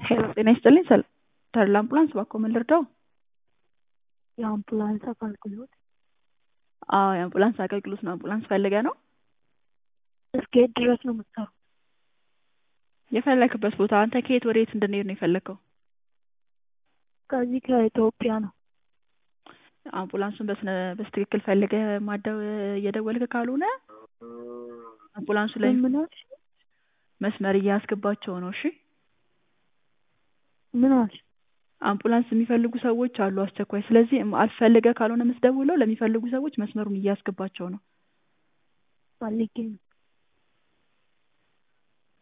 ሄሎ ጤና ይስጥልኝ ተድላ አምቡላንስ እባክዎ ምን ልርዳዎ? የአምቡላንስ አገልግሎት አዎ የአምቡላንስ አገልግሎት ነው አምቡላንስ ፈልገህ ነው? እስከ የት ድረስ ነው የምትሰሩት? የፈለክበት ቦታ አንተ ከየት ወዴት እንድንሄድ ነው የፈለከው? ከዚህ ከኢትዮጵያ ነው አምቡላንሱን በስነ በስትክክል ፈልገህ ማደው እየደወልክ ካልሆነ አምቡላንሱ ላይ ምን አልሽ? መስመር እያስገባቸው ነው እሺ ምን አልሽ? አምቡላንስ የሚፈልጉ ሰዎች አሉ አስቸኳይ ስለዚህ አስፈልገህ ካልሆነ የምትደውለው ለሚፈልጉ ሰዎች መስመሩን እያስገባቸው ነው ፈልጌ ነው